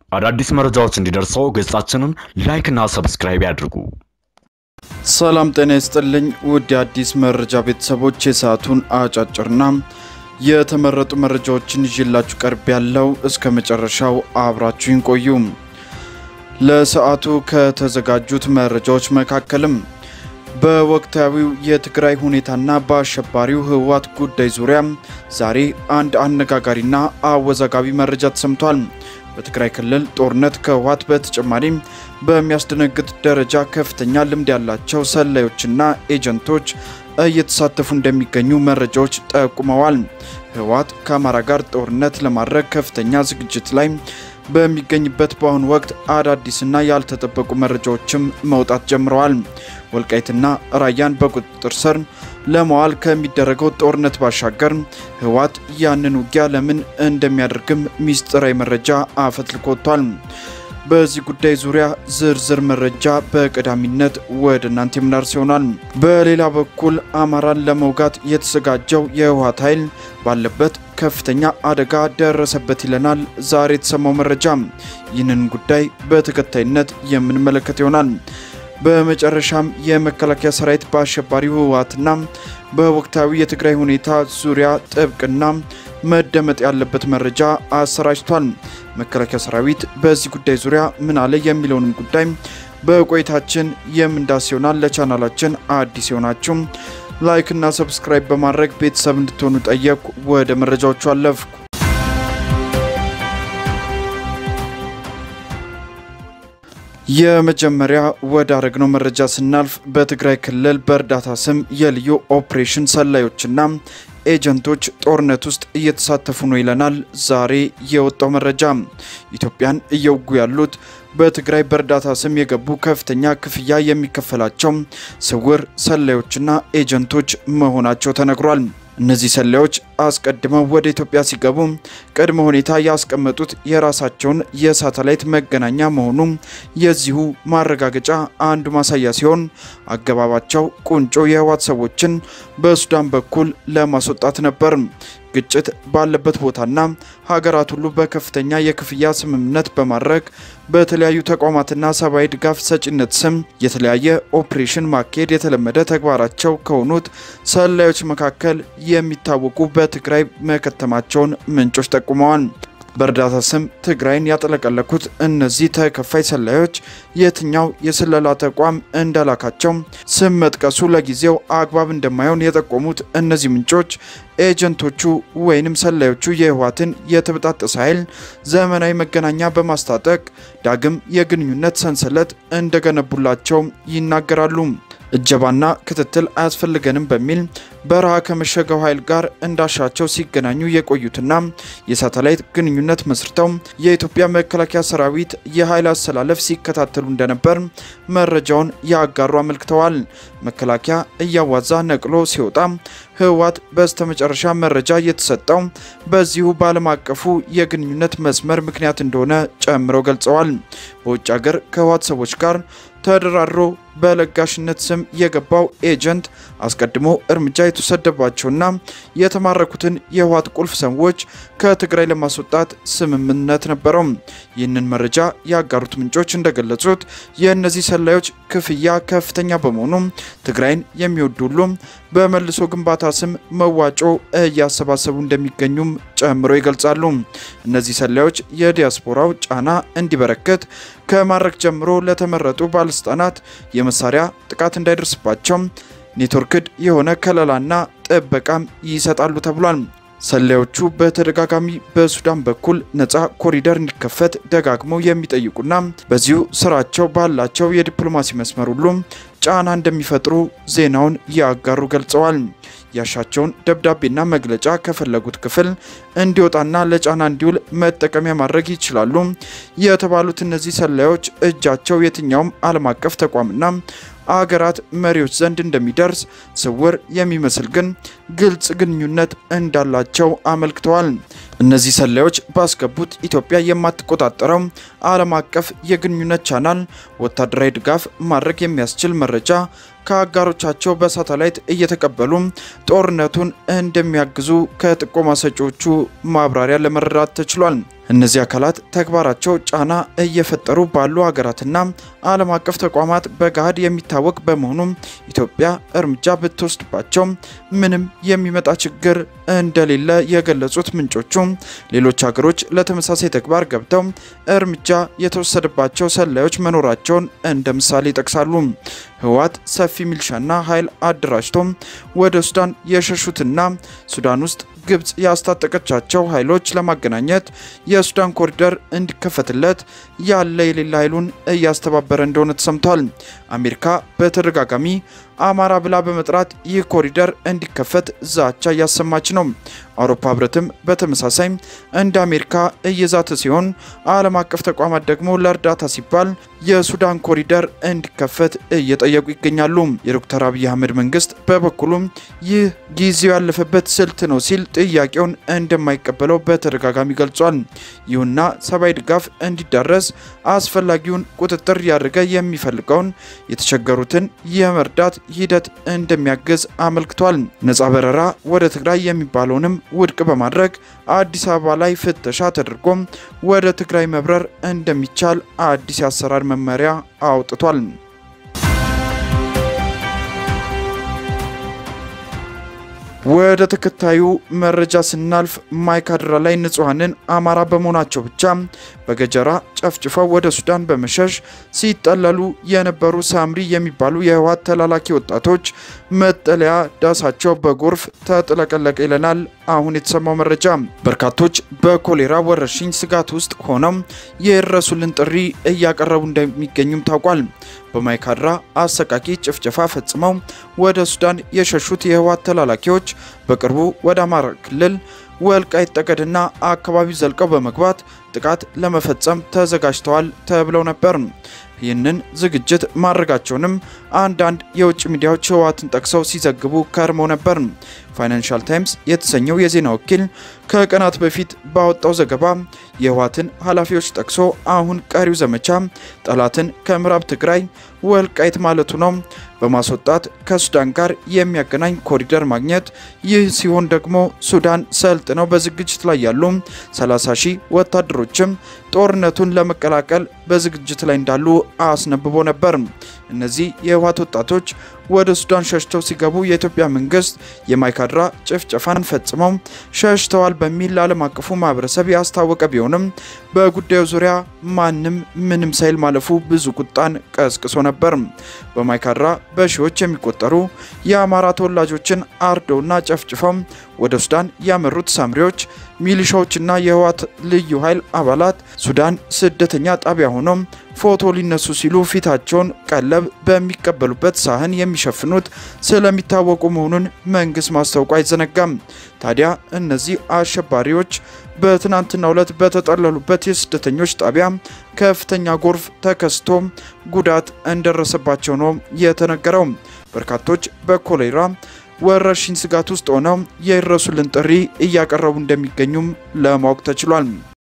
አዳዲስ መረጃዎች እንዲደርሰው ገጻችንን ላይክና ሰብስክራይብ ያድርጉ። ሰላም ጤና ይስጥልኝ ውድ የአዲስ መረጃ ቤተሰቦች፣ የሰዓቱን አጫጭርና የተመረጡ መረጃዎችን ይዤላችሁ ቀርብ ያለው እስከ መጨረሻው አብራችሁን ቆዩ። ለሰዓቱ ከተዘጋጁት መረጃዎች መካከልም በወቅታዊው የትግራይ ሁኔታና በአሸባሪው ህወሓት ጉዳይ ዙሪያ ዛሬ አንድ አነጋጋሪና አወዛጋቢ መረጃ ተሰምቷል። በትግራይ ክልል ጦርነት ከህወሓት በተጨማሪም በሚያስደነግጥ ደረጃ ከፍተኛ ልምድ ያላቸው ሰላዮችና ኤጀንቶች እየተሳተፉ እንደሚገኙ መረጃዎች ጠቁመዋል። ህወሓት ከአማራ ጋር ጦርነት ለማድረግ ከፍተኛ ዝግጅት ላይ በሚገኝበት በአሁኑ ወቅት አዳዲስና ያልተጠበቁ መረጃዎችም መውጣት ጀምረዋል። ወልቃይትና ራያን በቁጥጥር ስር ለመዋል ከሚደረገው ጦርነት ባሻገር ህወሓት ያንን ውጊያ ለምን እንደሚያደርግም ሚስጥራዊ መረጃ አፈትልኮ ወጥቷል። በዚህ ጉዳይ ዙሪያ ዝርዝር መረጃ በቀዳሚነት ወደ እናንተ የምናርስ ይሆናል። በሌላ በኩል አማራን ለመውጋት የተዘጋጀው የህወሓት ኃይል ባለበት ከፍተኛ አደጋ ደረሰበት ይለናል ዛሬ የተሰማው መረጃ። ይህንን ጉዳይ በተከታይነት የምንመለከት ይሆናል። በመጨረሻም የመከላከያ ሰራዊት በአሸባሪው ህወሓትና በወቅታዊ የትግራይ ሁኔታ ዙሪያ ጥብቅና መደመጥ ያለበት መረጃ አሰራጭቷል። መከላከያ ሰራዊት በዚህ ጉዳይ ዙሪያ ምን አለ የሚለውንም ጉዳይ በቆይታችን የምንዳስ ይሆናል። ለቻናላችን አዲስ የሆናችሁ ላይክ እና ሰብስክራይብ በማድረግ ቤተሰብ እንድትሆኑ ጠየቅኩ። ወደ መረጃዎቹ አለፍኩ። የመጀመሪያ ወደ አረግነው መረጃ ስናልፍ በትግራይ ክልል በእርዳታ ስም የልዩ ኦፕሬሽን ሰላዮችና ኤጀንቶች ጦርነት ውስጥ እየተሳተፉ ነው ይለናል ዛሬ የወጣው መረጃ። ኢትዮጵያን እየወጉ ያሉት በትግራይ በእርዳታ ስም የገቡ ከፍተኛ ክፍያ የሚከፈላቸው ስውር ሰላዮችና ኤጀንቶች መሆናቸው ተነግሯል። እነዚህ ሰላዮች አስቀድመው ወደ ኢትዮጵያ ሲገቡ ቅድመ ሁኔታ ያስቀመጡት የራሳቸውን የሳተላይት መገናኛ መሆኑ የዚሁ ማረጋገጫ አንዱ ማሳያ ሲሆን አገባባቸው ቁንጮ የህወሓት ሰዎችን በሱዳን በኩል ለማስወጣት ነበር። ግጭት ባለበት ቦታና ሀገራት ሁሉ በከፍተኛ የክፍያ ስምምነት በማድረግ በተለያዩ ተቋማትና ሰብአዊ ድጋፍ ሰጪነት ስም የተለያየ ኦፕሬሽን ማካሄድ የተለመደ ተግባራቸው ከሆኑት ሰላዮች መካከል የሚታወቁ በትግራይ መከተማቸውን ምንጮች ጠቁመዋል። በእርዳታ ስም ትግራይን ያጠለቀለኩት እነዚህ ተከፋይ ሰላዮች የትኛው የስለላ ተቋም እንዳላካቸው ስም መጥቀሱ ለጊዜው አግባብ እንደማይሆን የጠቆሙት እነዚህ ምንጮች ኤጀንቶቹ ወይንም ሰላዮቹ የህወሓትን የተበጣጠሰ ኃይል ዘመናዊ መገናኛ በማስታጠቅ ዳግም የግንኙነት ሰንሰለት እንደገነቡላቸው ይናገራሉ። እጀባና ክትትል አያስፈልገንም በሚል በረሃ ከመሸገው ኃይል ጋር እንዳሻቸው ሲገናኙ የቆዩትና የሳተላይት ግንኙነት መስርተው የኢትዮጵያ መከላከያ ሰራዊት የኃይል አሰላለፍ ሲከታተሉ እንደነበር መረጃውን ያጋሩ አመልክተዋል። መከላከያ እያዋዛ ነቅሎ ሲወጣ ህወሓት በስተመጨረሻ መረጃ የተሰጠው በዚሁ በዓለም አቀፉ የግንኙነት መስመር ምክንያት እንደሆነ ጨምረው ገልጸዋል። በውጭ ሀገር ከህወሓት ሰዎች ጋር ተደራድሮ በለጋሽነት ስም የገባው ኤጀንት አስቀድሞ እርምጃ የተወሰደባቸውና የተማረኩትን የህወሓት ቁልፍ ሰዎች ከትግራይ ለማስወጣት ስምምነት ነበረው። ይህንን መረጃ ያጋሩት ምንጮች እንደገለጹት የእነዚህ ሰላዮች ክፍያ ከፍተኛ በመሆኑ ትግራይን የሚወዱ ሁሉ በመልሶ ግንባታ ስም መዋጮ እያሰባሰቡ እንደሚገኙም ጨምሮ ይገልጻሉ። እነዚህ ሰላዮች የዲያስፖራው ጫና እንዲበረከት ከማድረግ ጀምሮ ለተመረጡ ባለስልጣናት የመሳሪያ ጥቃት እንዳይደርስባቸው ኔትወርክድ የሆነ ከለላና ጥበቃም ይሰጣሉ ተብሏል። ሰላዮቹ በተደጋጋሚ በሱዳን በኩል ነፃ ኮሪደር እንዲከፈት ደጋግመው የሚጠይቁና በዚሁ ስራቸው ባላቸው የዲፕሎማሲ መስመር ሁሉ ጫና እንደሚፈጥሩ ዜናውን ያጋሩ ገልጸዋል። ያሻቸውን ደብዳቤና መግለጫ ከፈለጉት ክፍል እንዲወጣና ለጫና እንዲውል መጠቀሚያ ማድረግ ይችላሉ የተባሉት እነዚህ ሰላዮች እጃቸው የትኛውም ዓለም አቀፍ ተቋምና አገራት መሪዎች ዘንድ እንደሚደርስ ስውር የሚመስል ግን ግልጽ ግንኙነት እንዳላቸው አመልክተዋል። እነዚህ ሰላዮች ባስገቡት ኢትዮጵያ የማትቆጣጠረው ዓለም አቀፍ የግንኙነት ቻናል ወታደራዊ ድጋፍ ማድረግ የሚያስችል መረጃ ከአጋሮቻቸው በሳተላይት እየተቀበሉ ጦርነቱን እንደሚያግዙ ከጥቆማ ሰጪዎቹ ማብራሪያ ለመረዳት ተችሏል። እነዚህ አካላት ተግባራቸው ጫና እየፈጠሩ ባሉ ሀገራትና ዓለም አቀፍ ተቋማት በገሃድ የሚታወቅ በመሆኑ ኢትዮጵያ እርምጃ ብትወስድባቸው ምንም የሚመጣ ችግር እንደሌለ የገለጹት ምንጮቹ ሌሎች ሀገሮች ለተመሳሳይ ተግባር ገብተው እርምጃ የተወሰደባቸው ሰላዮች መኖራቸውን እንደ ምሳሌ ይጠቅሳሉ። ህወሓት ሰፊ ሚልሻና ኃይል አደራጅቶ ወደ ሱዳን የሸሹትና ሱዳን ውስጥ ግብጽ ያስታጠቀቻቸው ኃይሎች ለማገናኘት የሱዳን ኮሪደር እንዲከፈትለት ያለ የሌላ ኃይሉን እያስተባበረ እንደሆነ ተሰምቷል። አሜሪካ በተደጋጋሚ አማራ ብላ በመጥራት ይህ ኮሪደር እንዲከፈት ዛቻ እያሰማች ነው። አውሮፓ ህብረትም በተመሳሳይ እንደ አሜሪካ እየዛተ ሲሆን ዓለም አቀፍ ተቋማት ደግሞ ለእርዳታ ሲባል የሱዳን ኮሪደር እንዲከፈት እየጠየቁ ይገኛሉ። የዶክተር አብይ አህመድ መንግስት በበኩሉም ይህ ጊዜው ያለፈበት ስልት ነው ሲል ጥያቄውን እንደማይቀበለው በተደጋጋሚ ገልጿል። ይሁንና ሰብአዊ ድጋፍ እንዲዳረስ አስፈላጊውን ቁጥጥር ያደረገ የሚፈልገውን የተቸገሩትን የመርዳት ሂደት እንደሚያግዝ አመልክቷል። ነጻ በረራ ወደ ትግራይ የሚባለውንም ውድቅ በማድረግ አዲስ አበባ ላይ ፍተሻ ተደርጎም ወደ ትግራይ መብረር እንደሚቻል አዲስ የአሰራር መመሪያ አውጥቷል። ወደ ተከታዩ መረጃ ስናልፍ ማይካድራ ላይ ንጹሐንን አማራ በመሆናቸው ብቻ በገጀራ ጨፍጭፈው ወደ ሱዳን በመሸሽ ሲጠለሉ የነበሩ ሳምሪ የሚባሉ የህወሓት ተላላኪ ወጣቶች መጠለያ ዳሳቸው በጎርፍ ተጥለቀለቀ ይለናል አሁን የተሰማው መረጃ። በርካቶች በኮሌራ ወረርሽኝ ስጋት ውስጥ ሆነው የድረሱልን ጥሪ እያቀረቡ እንደሚገኙም ታውቋል። በማይካድራ አሰቃቂ ጭፍጨፋ ፈጽመው ወደ ሱዳን የሸሹት የህወሓት ተላላኪዎች በቅርቡ ወደ አማራ ክልል ወልቃይት ጠገድና አካባቢው ዘልቀው በመግባት ጥቃት ለመፈጸም ተዘጋጅተዋል ተብለው ነበር። ይህንን ዝግጅት ማድረጋቸውንም አንዳንድ የውጭ ሚዲያዎች ህወሓትን ጠቅሰው ሲዘግቡ ከርመው ነበር። ፋይናንሻል ታይምስ የተሰኘው የዜና ወኪል ከቀናት በፊት ባወጣው ዘገባ የህወሓትን ኃላፊዎች ጠቅሶ አሁን ቀሪው ዘመቻ ጠላትን ከምዕራብ ትግራይ ወልቃይት ማለቱ ነው በማስወጣት ከሱዳን ጋር የሚያገናኝ ኮሪደር ማግኘት። ይህ ሲሆን ደግሞ ሱዳን ሰልጥነው በዝግጅት ላይ ያሉ 30 ሺህ ወታደሮችም ጦርነቱን ለመቀላቀል በዝግጅት ላይ እንዳሉ አስነብቦ ነበር። እነዚህ የህወሓት ወጣቶች ወደ ሱዳን ሸሽተው ሲገቡ የኢትዮጵያ መንግስት የማይካድራ ጭፍጨፋን ፈጽመው ሸሽተዋል በሚል ለዓለም አቀፉ ማህበረሰብ ያስታወቀ ቢሆንም በጉዳዩ ዙሪያ ማንም ምንም ሳይል ማለፉ ብዙ ቁጣን ቀስቅሶ ነበር። በማይካድራ በሺዎች የሚቆጠሩ የአማራ ተወላጆችን አርደውና ጨፍጭፈው ወደ ሱዳን ያመሩት ሳምሪዎች ሚሊሻዎችና የህወሓት ልዩ ኃይል አባላት ሱዳን ስደተኛ ጣቢያ ሆነው ፎቶ ሊነሱ ሲሉ ፊታቸውን ቀለብ በሚቀበሉበት ሳህን የሚሸፍኑት ስለሚታወቁ መሆኑን መንግስት ማስታወቁ አይዘነጋም። ታዲያ እነዚህ አሸባሪዎች በትናንትናው ዕለት በተጠለሉበት የስደተኞች ጣቢያ ከፍተኛ ጎርፍ ተከስቶ ጉዳት እንደደረሰባቸው ነው የተነገረው። በርካቶች በኮሌራ ወረርሽኝ ስጋት ውስጥ ሆነው የድረሱልን ጥሪ እያቀረቡ እንደሚገኙም ለማወቅ ተችሏል።